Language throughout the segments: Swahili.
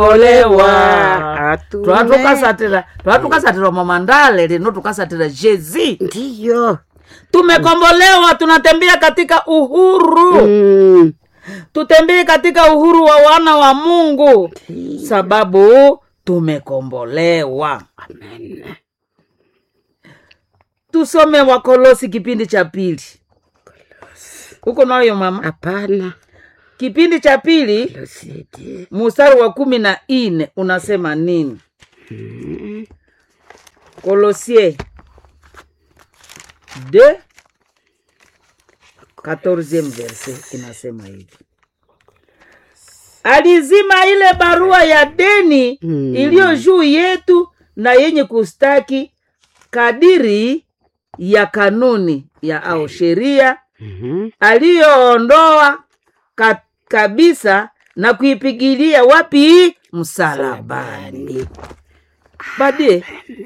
tumekombolewa Atume. twatukasatira twatukasatira mamandale lino tukasatira jezi ndiyo tumekombolewa tunatembea katika uhuru Mm. tutembee katika uhuru wa wana wa mungu sababu tumekombolewa amen tusome wakolosi kipindi cha pili huko nayo mama hapana kipindi cha pili losidi mustari wa kumi na nne unasema nini kolosie de 14 verse inasema hivi alizima ile barua ya deni Mm. iliyo juu yetu na yenye kustaki kadiri ya kanuni ya au sheria Mhm. aliyoondoa ka, kabisa na kuipigilia wapi msalabani badie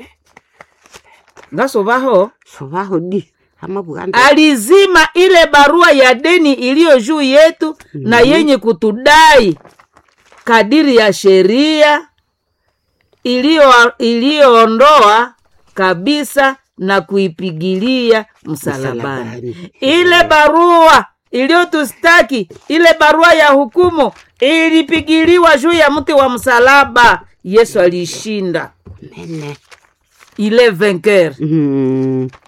ngasovaho sovaho di ama buganda alizima ile barua ya deni iliyo juu yetu na yenye kutudai kadiri ya sheria iliyo- iliyoondoa kabisa na kuipigilia msalabani Msalabani. ile barua iliyotustaki ile barua ya hukumu ilipigiliwa juu ya mti wa msalaba yesu aliishinda mene ile vainqueur Mm.